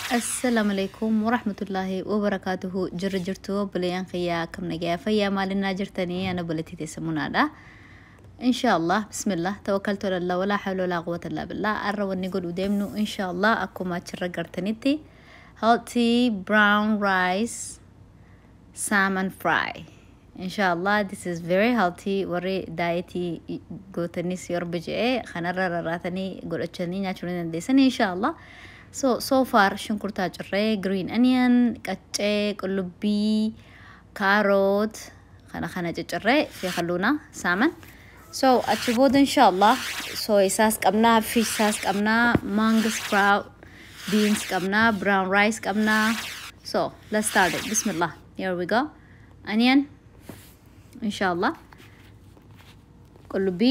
Assalaamu calaykum waraxmatullaahi wabarakaatuhu jirro jirto balayaanqaya kamnagaa fayyaa maalinaa jirtanii ana balatitaysa munaadha insha allah bismillah tawakkaltu ala allah walaa xawla walaa quwwata illaa billah arra wanni godhu deemnu insha allah akkuma achirra gartanitti healthy brown rice salmon fry insha allah this is very healthy warri daayetii gootanis yorba je'ee kanarra rarraatanii godhachanii nyaachuu ni dandeessanii insha allah so so far shunkurtaa cirree green onion qaccee qullubbii kaaroot kana kana ciccirree fi halluuna saaman so achi booda insha allah so isaas qabnaa fish isaas qabnaa mango sprout beans qabnaa brown rice qabnaa so let's start it bismillah here we go onion insha allah qullubbii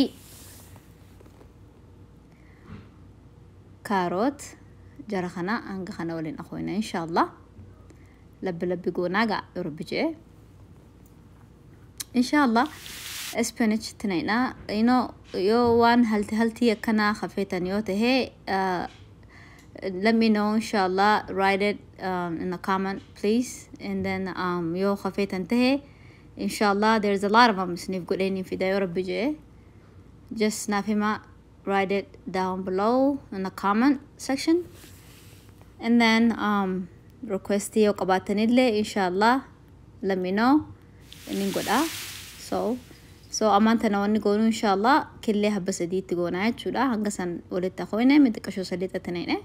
kaaroot jara kana hanga kana waliin aqoona insha allah labbi labbi goonaaga yorbi jee insha allah spinach tinayna ino yoo waan halti haltii akkanaa hafeetan yoo tahee uh, let me know inshallah write it um, in the comment please and then um, yoo hafeetan tahee inshallah there's a lot of them isniif godheenii fida yoo rabbi jee just naaf hima write it down below in the comment section and then um, request yoo qabaatanillee inshallah let me know inin godha so so amaantana wanni goonu inshallah killee habba sadiitti goonaa jechuudha hanga san walitti aqoyne mixiqashoo sadii xatinayne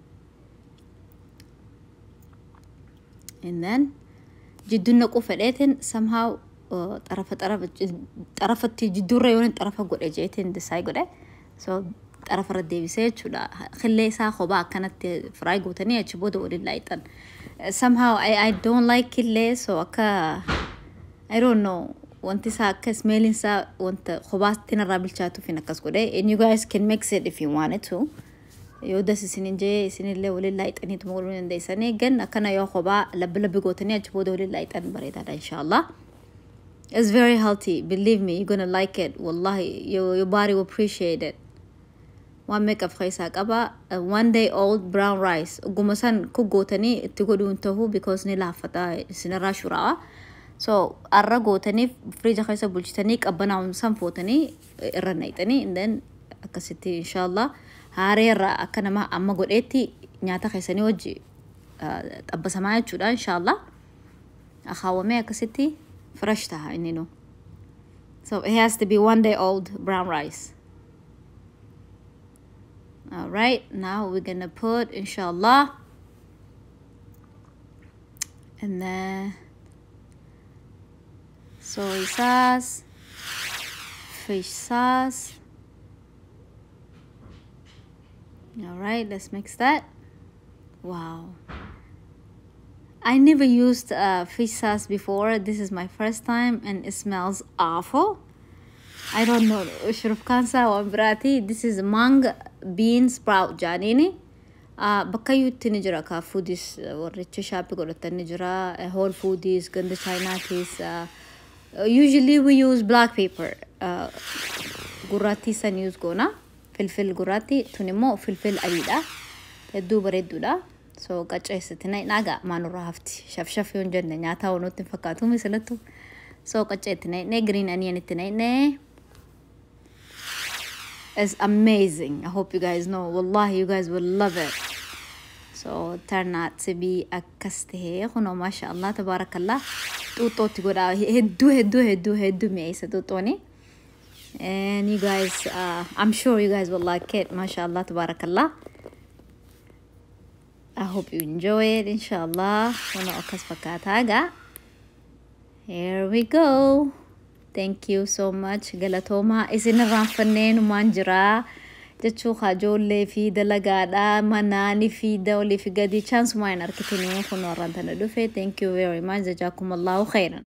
and then jidduun naquu fedheetin somehow xarafa xarafa xarafatti jidduurra yoon xarafa godhe jeetin disaay godhe so xarafarra deebisee jechuudha killee isaa kophaa akkanatti firaay gootanii achi booda waliin laayixan somehow I, I don't like killee so akka I don't know wanti isaa akka smeelin isaa wanta kophaatti narraa bilchaatuuf hin akkas godhe and you guys can mix it if you wanted to yoo das isinin jee isinillee waliin laayixaniitu godhuu dandeessanii gan akkana yoo kophaa labbi labbi gootanii achi booda waliin laayixan bareedaadha inshallah It's very healthy. Believe me, you're gonna like it. Wallahi, your, your body will appreciate it. waan meeqaf keessaa qaba one day old brown rice oguma san ku gootanii itti godhuun tahuu because ni laaffata isinirraa shuraa'a so arra gootanii firiija keessa bulchitanii qabbanaa'uun san footanii irra naqxanii then akkasitti inshaallah haareerra akka nama amma godheetti nyaata keessanii wajji xabbasamaa jechuudha inshaallah akaawwamee akkasitti fresh taha inni nu so it has to be one day old brown rice all right now we're gonna put inshallah and then soy sauce fish sauce all right let's mix that wow I never used uh, fish sauce before. This is my first time and it smells awful. I don't know. Shuruf kansa wa birati. This is mung bean sprout janini. Uh, bakka yuutti ni jira ka foodies warricha shaapi godhatan ni jira whole foodies ganda chainaatis uh, usually we use black pepper uh, gurraattii san use goona filfil gurraattii tun immoo filfil adiidha hedduu bareedduudha so qacceessitina dhaga maanurraa hafti shafshaf yoon jenne nyaataa wanuutti hin fakkaatu misalattu so qacceettina hidhee green onion itti hidhee It's amazing. I hope you guys know. Wallahi, you guys will love it. So turn out to be akkas tahee kunoo maasha Allah tabaarakallah xuuxootti godhaa hedduu hedduu hedduu hedduu mi'eessa xuuxooni. And you guys, uh, I'm sure you guys will like it. Masha Allah tabaarakallah. I hope you enjoy it, inshallah. Kunoo akkas fakkaataagaa. Here we go. Thank you so much. Galatoomaa isin irraanfannee numaan jiraa. Jechuu ijoollee fi dalagaadha manaani fi olii fi gadi chaansuma hin argitanii kun warraan tana dhufe. Thank you very much. Jazaakum Allahu khairan.